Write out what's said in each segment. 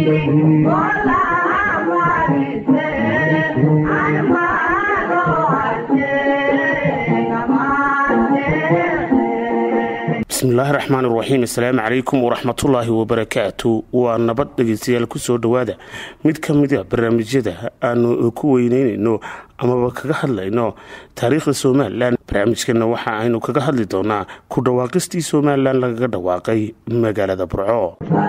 bismillaahi raxmaan iraxiim assalaamu calaykum waraxmatullaahi wabarakaatu waa nabad dhegeystayaal kusoo dhowaada mid ka mida barnaamijyada aanu ku weyneynayno amaba kaga hadlayno taariikhda somalilan barnaamijkana waxa aynu kaga hadli doonaa ku dhawaaqistii somalilan lagaga dhawaaqay magaalada burco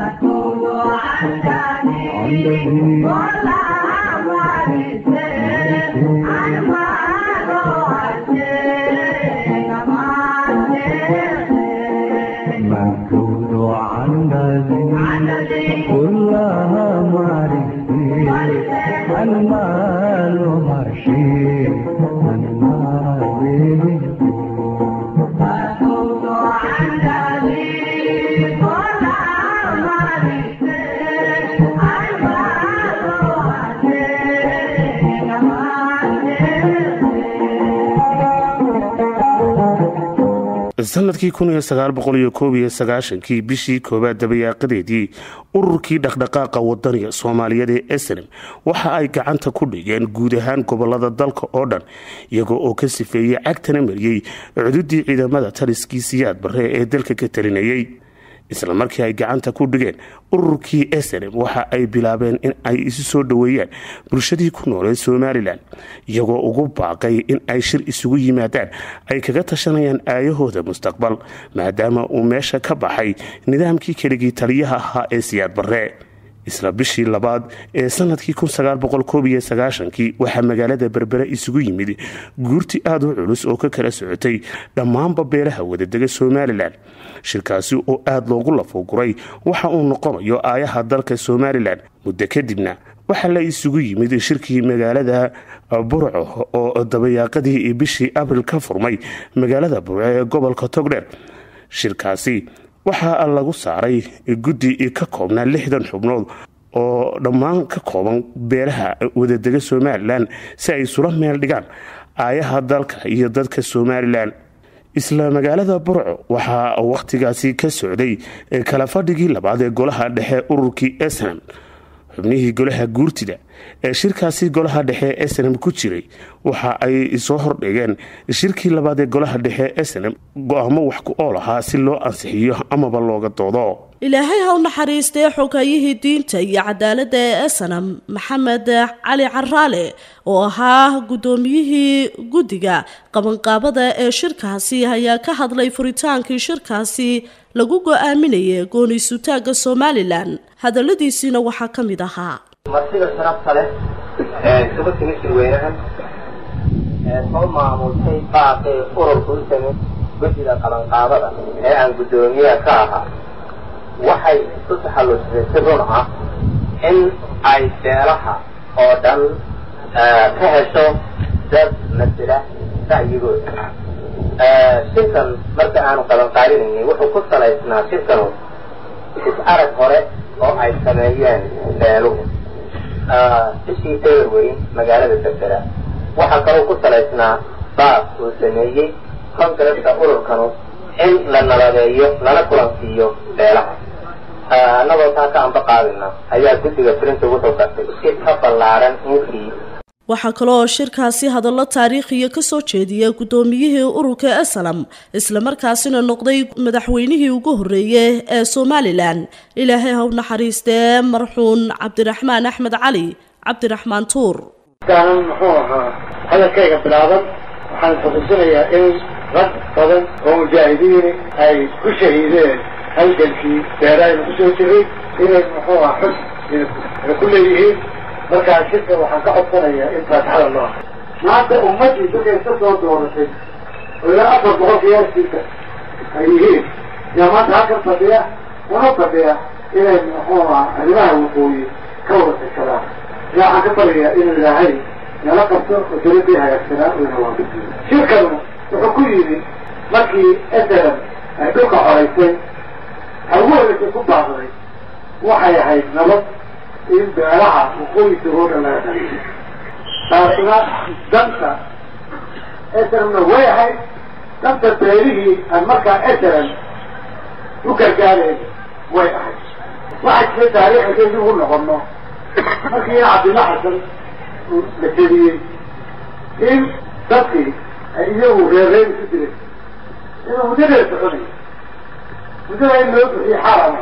كلها معرفتي المال هرشي المال sanadkii kii bishii koobaad dabayaaqadeedii ururkii dhaqdhaqaaqa wadaniga soomaaliyeed ee esrem waxa ay gacanta ku dhigeen guud ahaan gobolada dalka oo dhan iyagoo oo ka sifeeyey cagtana mariyey cududii ciidamada taliskii siyaad barre ee dalka ka talinayay isla markii ay gacanta ku dhigeen ururkii esrem waxa ay bilaabeen in ay isu soo dhoweeyaan bulshadii ku noolee somalilan iyagoo ugu baaqay in ay shir isugu yimaadaan ay kaga tashanayaan aayahooda mustaqbal maadaama uu meesha ka baxay nidaamkii keligii taliyaha ahaa ee siyaad barre isla bishii labaad ee sanadkii kii waxaa magaalada berbere isugu yimid guurti aad u culus oo ka kala socotay dhammaanba beelaha wadadega somalilan shirkaasi oo aad loogu lafoguray waxa uu noqonayo aayaha dalka somalilan muddo kadibna waxaa la isugu yimid shirkii magaalada burco oo dabayaaqadii bishii abril ka furmay magaalada burco ee gobolka togdheer shirkaasi waxaa lagu saaray guddi ka koobnaa lixdan xubnood oo dhammaan ka kooban beelaha wadadega somalilan si ay isula meel dhigaan aayaha dalka iyo dadka somalilan isla magaalada burco waxaa wakhtigaasi ka socday kala fadhigii labaad ee golaha dhexe ururkii esnam xubnihii golaha guurtida ee shirkaasi golaha dhexe ee snam ku jiray waxa ay soo hordhigeen shirkii labaad ee golaha dhexe ee snam go-aamo wax ku ool ahaa si loo ansixiyo amaba looga doodo ilaahay ha u naxariistay xogayihii diinta iyo cadaaladda ee esanam maxamed cali caraale oo ahaa guddoomiyihii guddiga qabanqaabada ee shirkaasi ayaa ka hadlay furitaankii shirkaasi lagu go-aaminayay gooni-sutaagga somalilan hadalladiisiina waxaa ka mid ahaa martida sharafta leh ee isugu timi shirweynahan ee soo maamultay baaqii ururka u samid guddiga qabanqaabada ee aan guddoomiyaha ka ahaa waxay isu taxallusatay si run ah in ay beelaha oo dhan ka hesho dad masila ra'yigooda shirkan marka aanu qabanqaabinaynay wuxuu ku salaysnaa shirkanu is-arag hore oo ay sameeyeen beeluhu bishii dawarweyn magaalada berbera waxaa kaloo ku salaysnaa baas uu sameeyey kongareska ururkanu in la nabadeeyo lana kulansiiyo beelaha annagoo taa ka amba qaadina ayaa guddiga firinta wuxuu gartay si ka ballaaran inkii waxaa kaloo shirkaasi hadallo taariikhiya ka soo jeediya guddoomiyihii ururka esalam islamarkaasina noqday madaxweynihii ugu horreeyey ee somalilan ilaahay ha u naxariistee marxuun cabdiraxmaan axmed cali cabdiraxmaan tuur kaanan muxuu ahaa hadalkayga bilaaban waxaan xusuusinayaa in rag badan oo mujaahidiini ay ku shahiideen halgankii beeraayna ku soo jiray inay muxuu aha xus ku leeyihiin markaa shirka waxaan ka codsanayaa in faatixada loo aqo maanta ummaddii dadkay ka soo dooratay oo ilaa afar boqol qiyaasiisa ay yihiin yaa maanta halkan fadhiya una fadhiya inay muxuu aha arrimaha waqooyi ka wada tashadaan ila waxaan ka bariyaa inuu ilaahay nala qabto oo daladii hagaagsanaa uu nawaafajiyo shirkanu wuxuu ku yimi markii esalan ay dhulka xoraysay ugu horreysay ku baaqday waxay ahayd nabad in beelaha waqooyisa oo dhan laga dhaliyo taasna danta esalanna way ahayd danta beelihii aan markaa esalan u gargaareen way ahayd waxaa jira taariikha daydi ugu noqono markii cabdilla xasan uu la teliyey in dadkii ay iyagu reerreer isu direen inuu muddadeeda soconay muddada in loo bixiyo xaram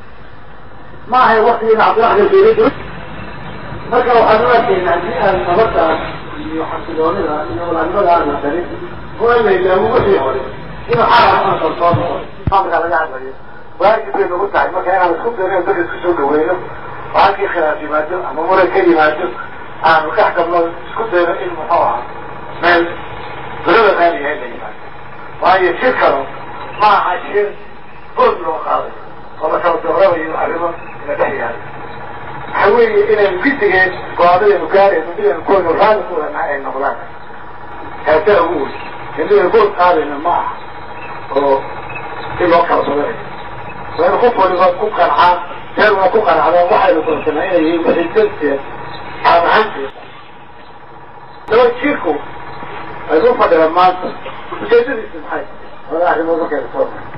ma ahay waktigiina cabdilla xasan keelay marka waxaan u arkaynaa haddii aan nabadda iyo xasiloonida iyo walaanimada aan la darin oo in la ilaawo wixii hore inuu xaram aan kalsoo noqon amka laga hadlayo waajib bay nagu tahay marka inaan isku dayno dadka isku soo dhaweyno oo halkii khilaaf yimaado ama muran ka yimaado aanu dhex galno isku dayno in muxuu ahaa meel durada raaliyaha la yimaado waayo shir kalo ma aha shir bood loo qaaday oo la kala doorabayo arrimo la dhex yaalo waxa weeye inaynu gidigeen go-aadaynu gaarayno midaynu koonu raali ku lanahay ay noqdaan kaasaa ugu wey midaynu bood qaadayno ma aha oo si loo kala badanayo waynu qof waliba ku qancaan reer waa ku qancdaan waxaynu doonsanaa inay yihiin wixii danteed caam ahaanteeda daba jiirku aynu u fadhiyaan maanta ujeedadiisu maxay wada arrimood markaynu soo maray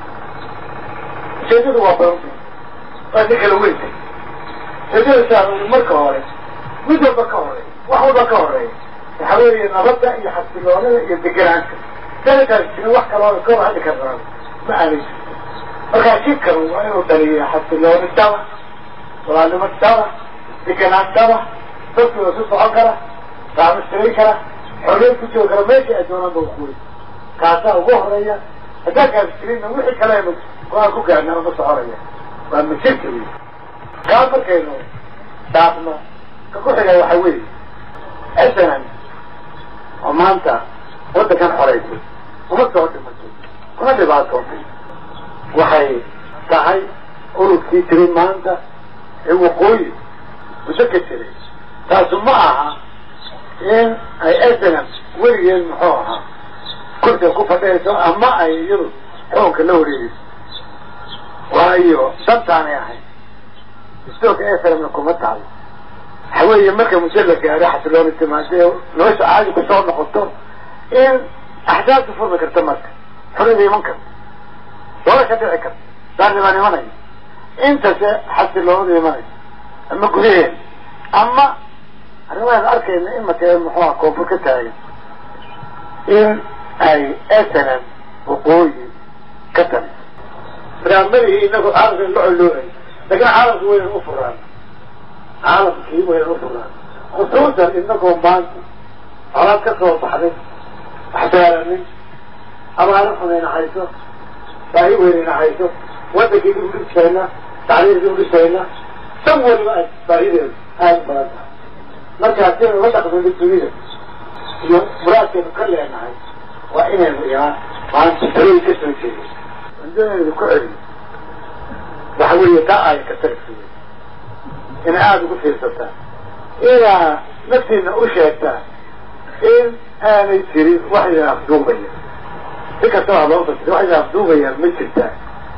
ujeedadu waa badan waa nin kala weyntay ujeedadasaa marka hore mid walba ka horeey wax walba ka horeeya waxa weeye nabadda iyo xasiloonida iyo deganaanta sanataas jirin wax kaloo ka hadli karnaa ma aanay markaa jidkan waa inuu dhaliyo xasilooni daba walaalnimo daba deganaan daba dadkooda ku socon kara saamistiray kara xorriyad ku joogi kara meesha ay doonaan ba kuwey kaasaa ugu horeeya haddaan kaas jirinna wixii kaleenu go-aan ku gaarna ma soconaya waa majirka wey kaa markaynu dhaafno ka ku xiga waxa weeye asanan oo maanta waddankan xoreysay uma soo dhimatay uma dhibaatootay waxay tahay ururkii jiray maanta ee waqooyi muddo ka jiray taasu ma aha in ay asanan weligeed muxuu ahaa kursiga ku fadhiyayso ama ay iyadu xukunka la wareegayso waayo dantaanay ahayd istooka asanamna kuma taalo waxa weeye marka muddo la gaaro xasilooni timaadee nolosha caadi ku soo noqoto in axsaabta furmi karta marka xorriyada iman karta doola ka dhici karta daarnibaan imanaya intase xasiloonada imanaysa ama gudaheen ama arrimahaan arkayna imaka muxuuha koonfur ka taagan in ay asanan waqooyi ka taliso barnaamijii inagu caalamka la colooay laakiin caalamka waynan u furaan caalamkii waynan u furaan khusuusan inagoo maanta colaad ka soo baxday waxsaaranin abaaro xunayna hayso baahi weynayna hayso wadankii dib udhisayna tacliir dib udhisayna san waliba ay baahideedu aada badan tahay markaa si aynu la dhaqmino dunida iyo muraadkeenu ka leenahay waa inaynu imaan maanta talooyin ka soo jeedo cundadeedu ku celiyo waxa weeye taa ay ka tagsi inay aada ugu fiirsataa inaa naftiina u sheegtaa in aanay jirin wax idin afduubaya si kastaba loo fasira wax idin afduubayaan ma jirtaa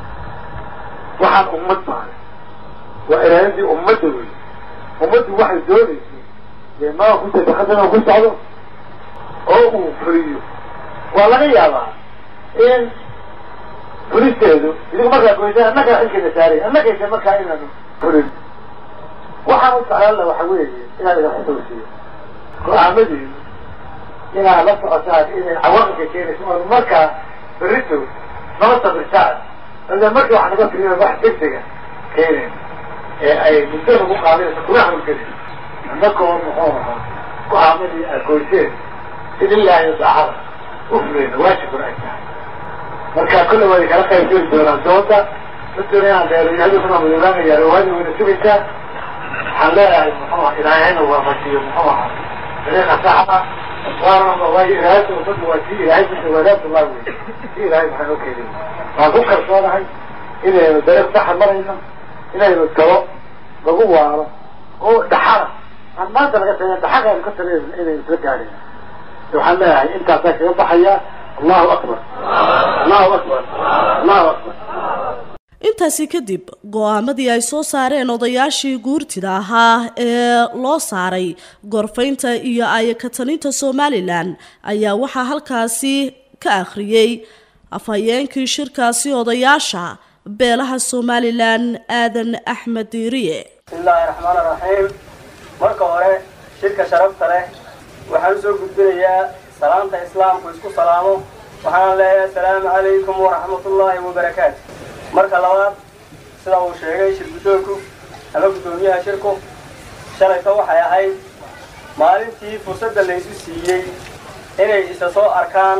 waxaan ummad maahay waa iraadadii ummadda wey ummaddu waxay doonaysay dee maa ku sadaqadana ku socdo oo uu fuliyo waa laga yaabaa in fulisteedu idigu markaa goysaan annagaa xilkeena saaray annagaysa markaa inaanu fulin waxaan u socdaalla waxa weeye inaan idin xusuusiyo go-aamadiinu inaad la socotaan inay cawaaqibka keenayso oo markaa berito noo sabirtaan ila markii wax naga firin wax degdega keenayn ee ay muddo nagu qaadayso kuna hawlgelin annagoo muxuu ahaa go-aamadii aad goyseen in ilaahi daacada u fuleyna waajibkuna ay tahay marka kulle way kala qayb geli doonaan doonta dadkuna inaan dheereeyahaduna madoobaanaya rawaadi wayna sugaysaa waxaan leeyahay muxuu aha ilaahayna waafajiyo muxuu ahaa dariiqa saxa waana waayo ilaahayta ummadda waa tii ilaahay ku dhawaadaad waa wey si ilaahay maxaa noo keenay waan ku kalsoonahay inaynu dariiq saxa marayno inaynu talo lagu waaro oo dhaxala aan maanta laga tagay dhaxagaanu ka tagayno inaynu isla gaadhayno waxaan leeyahay intaasaa kaga baxaya allahu akbar allahu akbar allahu akbar intaasi kadib go-aamadii ay soo saareen odayaashii guurtida ahaa ee loo saaray gorfaynta iyo ayakataninta somalilan ayaa waxaa halkaasi ka akhriyey afhayeenkii shirkaasi odayaasha beelaha somalilan aadan axmed diiriye bismillaahi raxmaan raxiim marka hore shirka sharafta leh waxaan usoo gudbinayaa salaanta islaamku isku salaamo waxaan leeyahay asalaamu calaykum waraxmatullaahi wabarakaatu marka labaad sida uu sheegay shir guddoonku ama guddoomiyaha shirku shalayto waxay ahayd maalintii fursadda laysu siiyey inay isa soo arkaan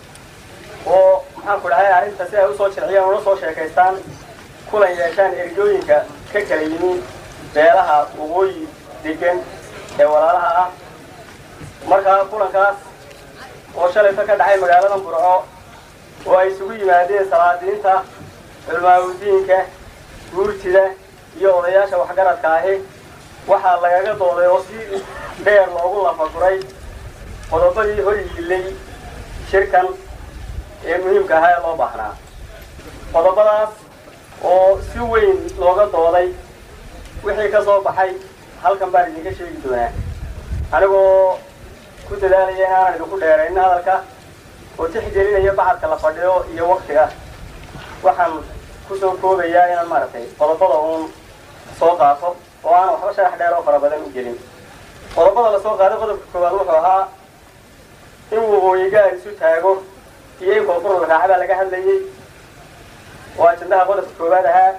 oo maxaan ku dhahay arrinta si ay usoo jirciyaan una soo sheekaystaan kulan yeeshaan ergooyinka ka kala yimi beelaha waqooyi degan ee walaalaha ah markaa kulankaas oo shalayto ka dhacay magaalada burco oo ay isugu yimaadeen salaadiinta culmaaudiinka guurtida iyo odayaasha waxgaradka ahi waxaa lagaga dooday oo si dheer loogu lafaguray qodobadii hor yiilay shirkan ee muhiimka ahaa ee loo baahnaa qodobadaas oo si weyn looga dooday wixii ka soo baxay halkan baan idinka sheegi doonaa anigoo ku dadaalaya inaanan idinku dheeraynin hadalka oo tixgelinaya bacadka la fadhiyo iyo waktiga waxaan kusoo koobayaa inaan maaragtay qodobada uun soo qaato oo aan waxba sharax dheer oo fara badan u gelin qodobada lasoo qaaday qodobka koowaad wuxuu ahaa in waqooyi gaar isu taago iyo in koonfur la raaca baa laga hadlayay oo ajandaha qodobka koowaad ahaa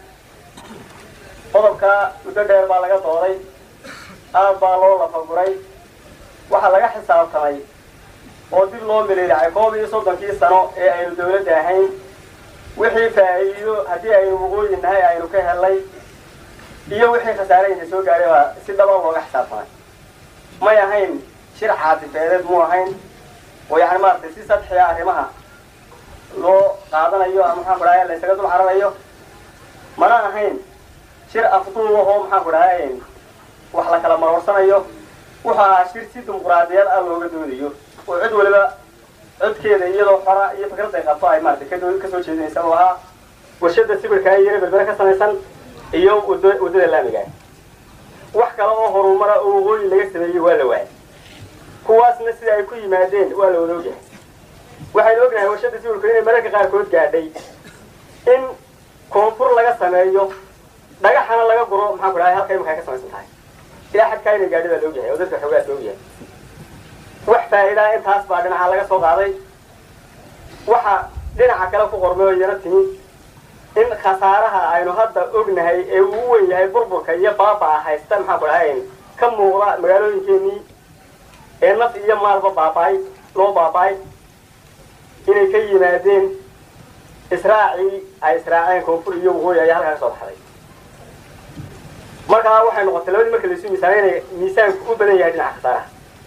qodobka muddo dheer baa laga dooday aad baa loo lafaguray waxaa laga xisaabtamay oo dib loo miliilacay koob iyo soddonkii sano ee aynu dawladda ahayn wixii faa'iido haddii aynu waqooyi nahay aynu ka helnay iyo wixii khasaarayna soo gaadhay baa si dhaba looga xisaabtamay may ahayn shir caadifeedeed mu ahayn oo yacni maaragtay si sadxiya arrimaha loo qaadanayo ama maxaan ku dhahay la ysaga dul cararayo mana ahayn shir afduub ahoo maxaan ku dhahay wax la kala maroorsanayo wuxuu ahaa shir si dimuquraadiyad ah looga doodayo oo cid waliba codkeeda iyadoo xora iyo fikradday qabto ay maaragtay kadoo kasoo jeedinaysa uu ahaa warshada sibirka yare berbere ka samaysan iyo wad waddada laamiga wax kale oo horumara oo waqooyi laga sameeyey waa la waayay kuwaasna sida ay ku yimaadeen waa la wada ogyahay waxaynu ognahay warshada sibirku inay mararka qaarkood gaadhay in koonfur laga sameeyo dhagaxana laga guro maxaan ku dhahay halka imika ay ka samaysan tahay ilaa xadkaa inay gaadhi baa la ogyahay oo dadka xoogaas la ogyahay wax faa'iidaa intaas baa dhinaca laga soo qaaday waxa dhinaca kale ku qormay oo iyana timi in khasaaraha aynu hadda ognahay ee uu weyn yahay burburka iyo baabaa haysta maxaan ku dhahay ka muuqda magaalooyinkeenii ee naf iyo maalba baaba'ay loo baaba'ay inay ka yimaadeen israacii ay israaceen koonfur iyo waqooyi ayaa halkaa ka soo baxday markaa waxay noqotay labadii marka laisu miisaamay inay miisaanku u badan yahay dhinaca khasaaraha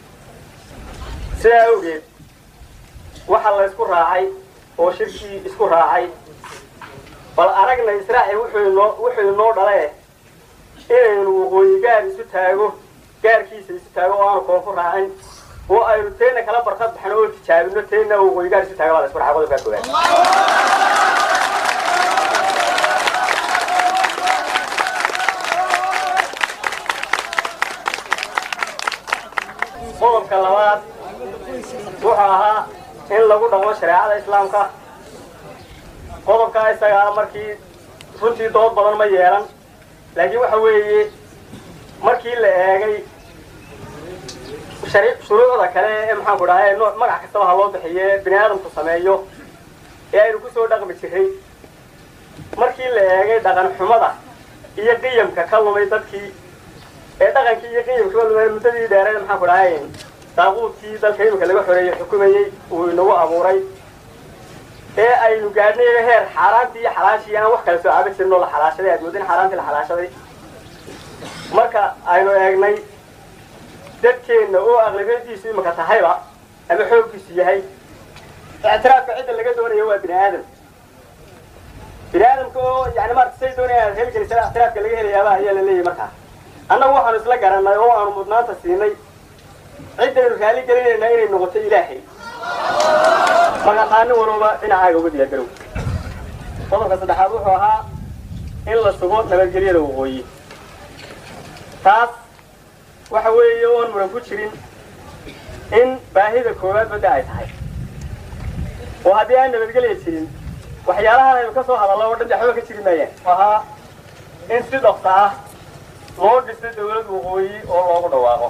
sidaa awgeed waxaa la isku raacay oo shirkii isku raacay bal aragna israaci wuxuu inoo wuxuu inoo dhale inaynu waqooyi gaar isu taago gaarkiisa isu taago oo aanu koonfur raacin oo aynu teena kala barkad baxno oo tijaabino teena waqooyi gaar isu taago baa la isku raacay qodobkaa koowaad qodobka labaad wuxuu ahaa in lagu dhaqmo shareecada islaamka qodobkaa isagaa markii runtii dood badan ma yeelan laakiin waxa weeye markii la eegay shuruucda kale ee maxaan ku dhahay nooc magac kastaba ha loo bixiye bini aadamku sameeyo ee aynu kusoo dhaqmi jiray markii la eegay dhaqan xumada iyo qiyamka ka lumay dadkii ee dhaqankii iyo qiyamka ka lumay muddadii dheereed maxaan ku dhahay daaquudkii dalka imika laga xoreeyey xukumayey uu inagu abuuray ee aynu gaadhnay heer xaaraantii iyo xalaashii aan wax kala soo caaban jirin oo la xalaashaday aad moodin xaaraantii la xalaashaday marka aynu eegnay dadkeenna oo aqlabiyadiisu imika tahayba ama xooggiisu yahay ictiraafka cidda laga doonayo waa bini aadam bini aadamka oo yani maarata say doonayaan helgelisana ictiraafka laga helayaaba ayaa la leeyahy markaa annagu waxaanu isla garanay oo aanu mudnaanta siinay ciddaynu raali gelinaynaa inay noqoto ilaahay magaqaanin walooba dhinacaaga uga diyaargarow qodobka saddexaad wuxuu ahaa in la sugo nabadgelyada waqooyi taas waxa weeye oon muran ku jirin in baahida koowaad badda ay tahay oo haddii aan nabadgelya jirin waxyaalahan aynu ka soo hadallo oo dhan waxba ka jiri maayaan ahaa in si dhaqsa ah loo dhiso dawlad waqooyi oo loogu dhawaaqo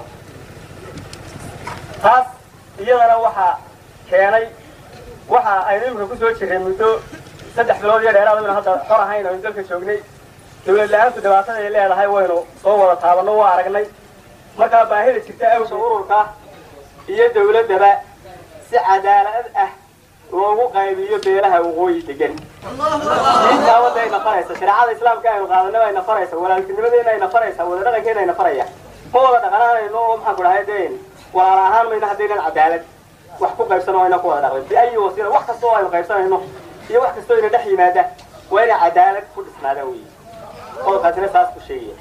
taas iyadana waxaa keenay waxa aynu imika ku soo jirray muddo saddex bilood iyo dheeraad aynu hadda xor ahayn aynu dalka joognay dawlad la-aantu dhibaatada ay leedahay waynu soo wada taabanno waa aragnay markaa baahida jirta awsa ururka iyo dawladdaba si cadaalad ah loogu qaybiyo beelaha waqooyi degan diintaa wadda ay nafaraysa shareecada islaamka aynu qaadanaba ay nafaraysa walaaltinimadeena ay nafaraysa wada dhaqankeena ay nafaraya ma wada dhaqanaanayno oo maxaan ku dhahay deen walaal ahaan mayna haddaynan cadaalad wax ku qaybsano ayna ku wada dhaqmin biayi wasiila wax kasta oo aynu qaybsanayno iyo wax kastoo ina dhex yimaada waa inay cadaalad ku dhisnaadaan weyi qodobkaasina saas ku sheegaya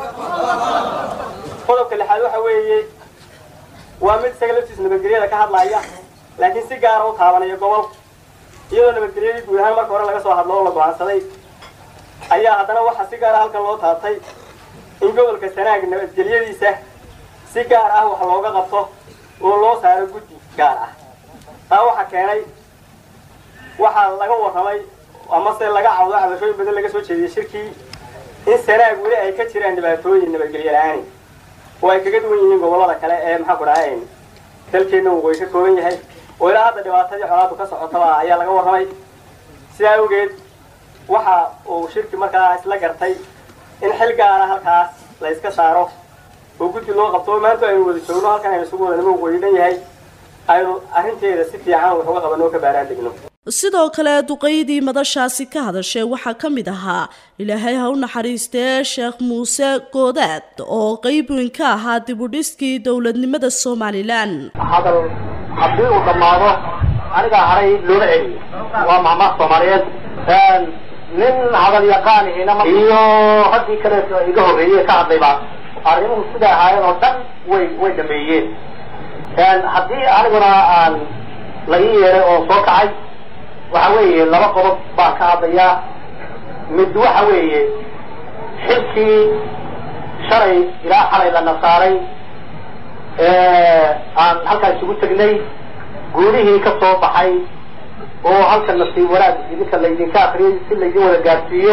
qodobka lixaad waxa weeye waa mid isaga laftiisa nabadgelyada ka hadlaya laakiin si gaara u taabanaya gobol iyadoo nabadgelyadii guud ahaan marka hore laga soo hadlo oo la go-aansaday ayaa haddana waxaa si gaara halkan loo taabtay in gobolka sanaag nabadgelyadiisa si gaar ah wax looga qabto oo loo saaro guddi gaar ah taa waxaa keenay waxaa laga warramay amase laga cawdo cabashooyin badan laga soo jeediyey shirkii in sanaag weli ay ka jiraan dhibaatooyin nabadgelyo la-aani oo ay kaga duwan yihiin gobollada kale ee maxaa ku dhahay dalkeenna waqooyi ka kooban yahay oo ilaa hadda dhibaatadii colaadu ka socotaba ayaa laga warramay sidaa awgeed waxa uu shirki markaa isla gartay in xil gaara halkaas la iska saaro oo guddi loo qabto oo maanta aynu wada joogno halkan aynu isugu wada nima waqooyi dhan yahay aynu arrinteeda si fiican wax uga qabanno oo ka baaraan degno sidoo kale duqaydii madashaasi ka hadashay waxaa ka mid ahaa ilaahay ha u naxariistee sheekh muuse goodaad oo qayb weyn ka ahaa dibudhiskii dowladnimada somalilan hadal haddii uu dhammaado anigaa haray looma celiyo waa mahmaah soomaaliyeed nin hadal yaqaanihina iyo raggii kale iga horreeyey ka hadlayba arrimuhu siday ahaayeen oo dhan way way dhameeyeen haddii aniguna aan la ii yeeray oo soo kacay waxa weeye laba qodob baan ka hadlayaa mid waxa weeye xilkii shalay ilaa xalay la nasaaray aan halkaa isugu tegnay guudihii ka soo baxay oo halka nasiib wanaag idinka laydinka akriyay si laydin wada gaadsiiyo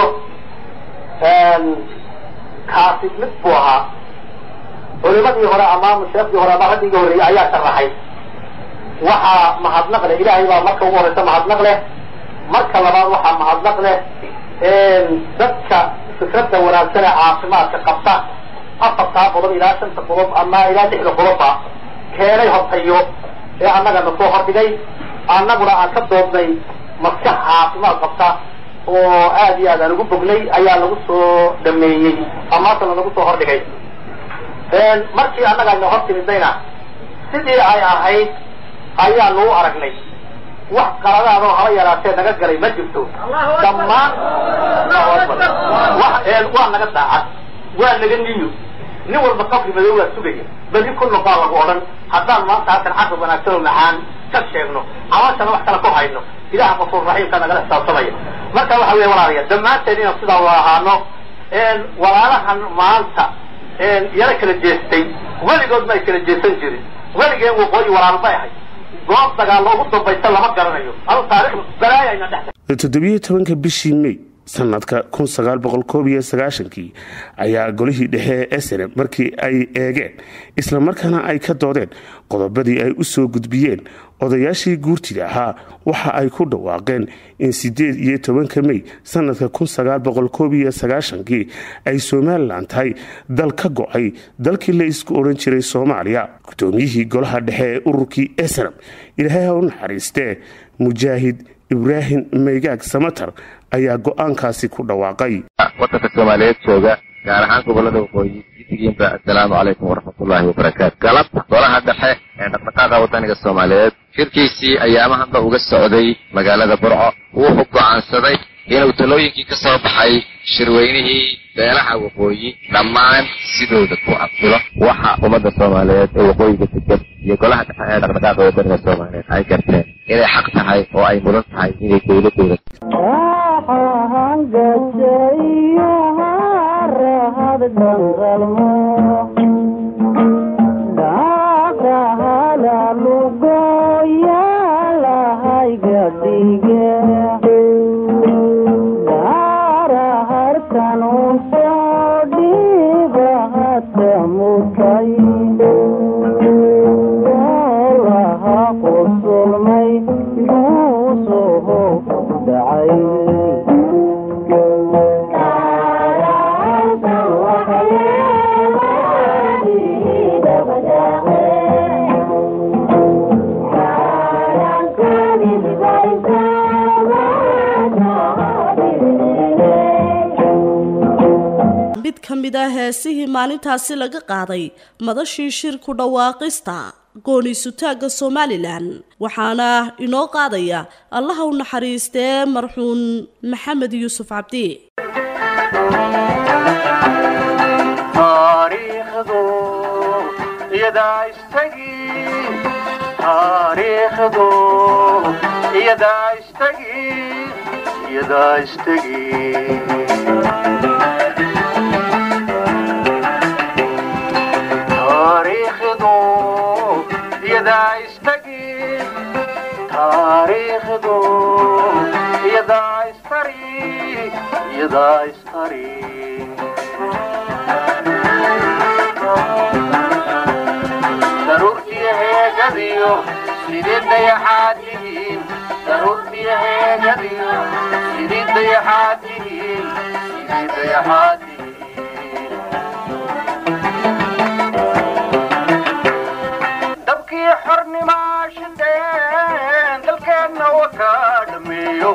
kaasi mid buu ahaa culimadii hore ama sheekdii hore ama raggii horreeyey ayaa sharaxay waxaa mahadnaq leh ilaahay baa marka ugu horeysa mahadnaq leh marka labaad waxaa mahadnaq leh dadka fikradda wanaagsan ee caafimaadka qabta afartaa qodob ilaa shanta qodob ama ilaa lixda qodobba keenay hortayo ee annagana soo hordhigay annaguna aan ka doodnay maskax caafimaad qabta oo aad iyo aad aan ugu bognay ayaa lagu soo dhameeyey amaasana lagu soo hordhigay markii annaga ayna hor timidayna sidii ay ahayd ayaa lagu aragnay wax qaladaadoo haba yaraatee naga galay ma jirto dhammaan waa naga daacad waa naga niyo nin walba qabri madow waa sugaya beli ku noqaa lagu odhan haddaan maanta halkan caqli wanaagsan oo macaan ka sheegno amaashana wax kale ku hayno ilaha qafuur raxiimka nagala xisaabtamaya marka waxa weya walaalayaal dhammaanteen inaan sidaa wada ahaano walaalahan maanta yala kala jeestay weligood ma ay kala jeesan jirin weligeen waqooyi walaal bay ahay goob dagaal ugu dambaysa lama garanayo adu taarikh balaaya ayna dhex toddobiyo tobanka bishii may sanadka kun sagaal boqol koob iyo sagaashankii ayaa golihii dhexe ee snm markii ay eegeen islamarkaana ay ka doodeen qodobadii ay u soo gudbiyeen odayaashii guurtida ahaa waxa ay ku dhawaaqeen in sideed iyo tobanka mey sanadka kun sagaal boqol koob iyo sagaashankii ay somalilan tahay dal ka go-ay dalkii la isku odhan jiray soomaaliya guddoomiyihii golaha dhexe ee ururkii snm ilaahay ha u naxariistee mujaahid ibraahim maygaag samatar ayaa go-aankaasi ku dhawaaqay wadanka soomaaliyeed jooga gaar ahaan gobolada waqooyi gidigiinba assalaamu calaykum waraxmatullaahi wabarakaatu galabta golaha dhexe ee dhaqdhaqaaqa wadaniga soomaaliyeed shirkiisii ayaamahanba uga socday magaalada burco wuxuu go'aansaday inuu talooyinkii ka soo baxay shirweynihii beelaha waqooyi dhammaan sidooda ku aqbilo waxa ummadda soomaaliyeed ee waqooyiga degan iyo golaha dhexe ee dhaqdhaqaaqa wadaniga soomaaliyeed ay garteen inay xaq tahay oo ay mudan tahay inay dowladooda lugoya lahay gadige mid ka mid ah heesihii maalintaasi laga qaaday madashii shir ku dhawaaqista gooniisutaagga somalilan waxaana inoo qaadaya allaha u naxariistee marxuun maxamed yuusuf cabdi taariikhdu iyadaa istagi taariikhdu iyadaa istagi iyadaa istagi taariikhdu iyadaa istagi taariikhdu iyadaa istari iyadaa istari daruurtiyo heegadiyo sidii dayaxaad tihiin daruurtiyo heegadiyo sidii dayaxaad tihiin sidii dayaxaad tihiin dabkii xornimaa shindheen dalkeenna waka dhameeyo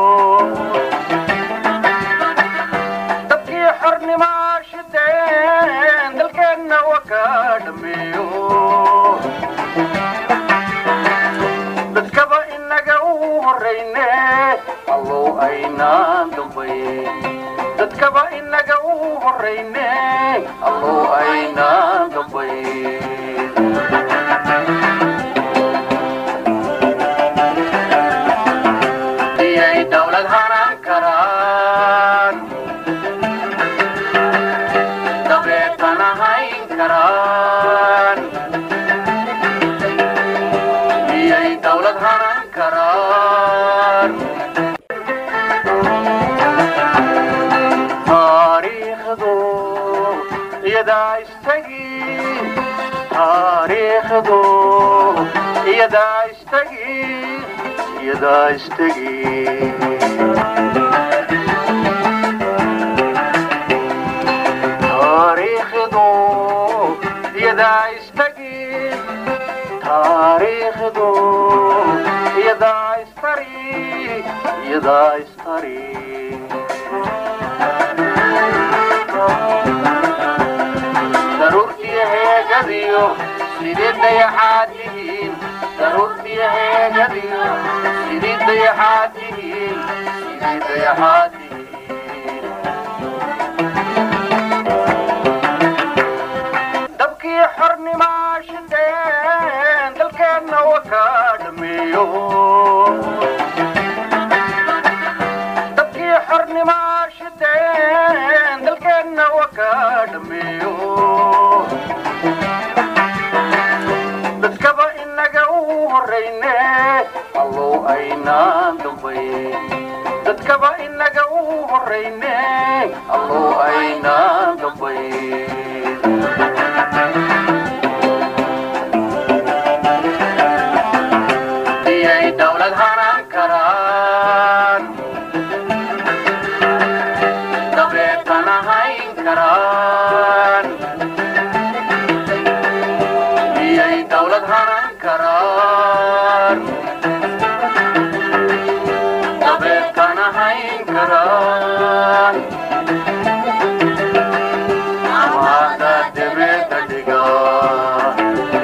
dabkii xornimaa shindheen dalkeenna waka dhameeyo dadkaba inaga u horrayne allow aynaan dambayn dadkaba inaga u horrayne allow aynaan dambayn iyay dawlad hanan karaan dabeetana hayn karaan iyay dawlad hanan karaan taariikhdu iyadaa istagi taariikhdu iyadaa istagi iyadaa istagi taariikhdu iyadaa istagi taariikhdu iyadaa istari iyadaa istari daruurtiyo heegadiyo sidii dayaxaad tihiin daruurtiyo heegadiyo sidii dayaxaad tihiin sidii dayaxaad tihiin dabkii xornimaa shindheen dalkeenna waka dhameeyo dabkii xornimaa shindheen dalkeenna waka dhameeyo dadkaba inaga u horrayne allow aynaan dambayn dadkaba inaga u horrayne allow aynaan dambayn iyay dawlad hanan karaan dabeetana hayn karaan iyay dawlad hanan karaan dabeetana hayn karaan amaada debeda dhigaa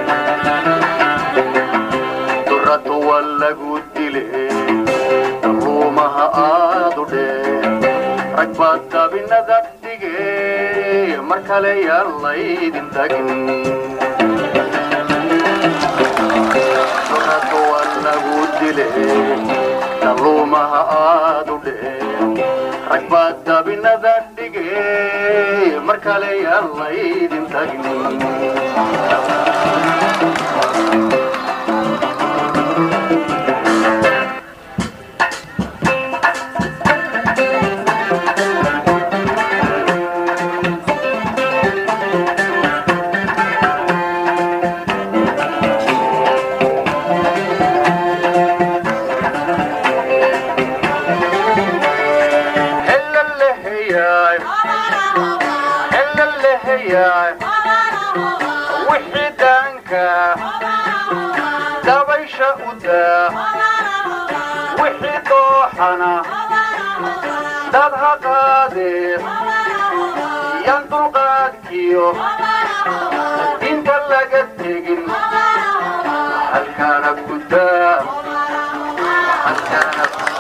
duradu waa lagu dile daruumaha aadu dhee rag baad dabinada dhige mar kale yaan laydin tagin duradu waa lagu dile daruumaha aadu dhee rag baad dabinada dhige mar kale yaan laydin tagin wixii daanka dabaysha u daa wixii dooxana dad ha qaadee yan halkiyo inta laga tegin halkaana ku daa halkaana ku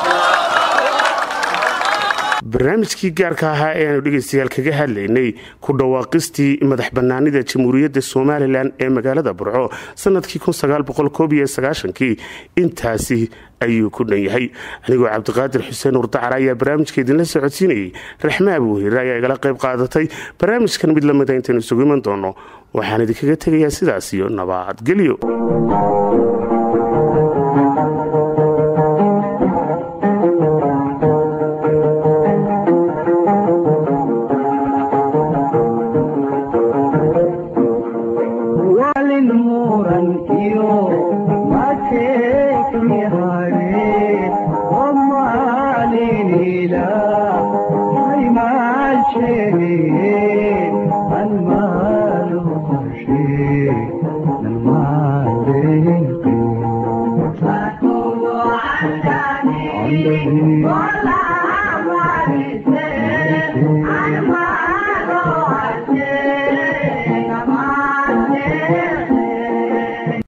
barnaamijkii gaarka ahaa ee aanu dhegaystayaal kaga hadlaynay ku dhawaaqistii madax bannaanida jamhuuriyadda somalilan ee magaalada burco sanadkii kii intaasi ayuu ku dhan yahay anigoo cabdiqaadir xuseen urdacar ayaa barnaamijka idinla socodsiinayay raxme abuuhiire ayaa igala qayb qaadatay barnaamijkan mid lamida intaynu isugu iman doono waxaan idinkaga tegayaa sidaas iyo nabadgelyo walin muran iyo mateekni hare omalinila aymaashege almalu qorshe almaaleeqi Wala, wala, wala,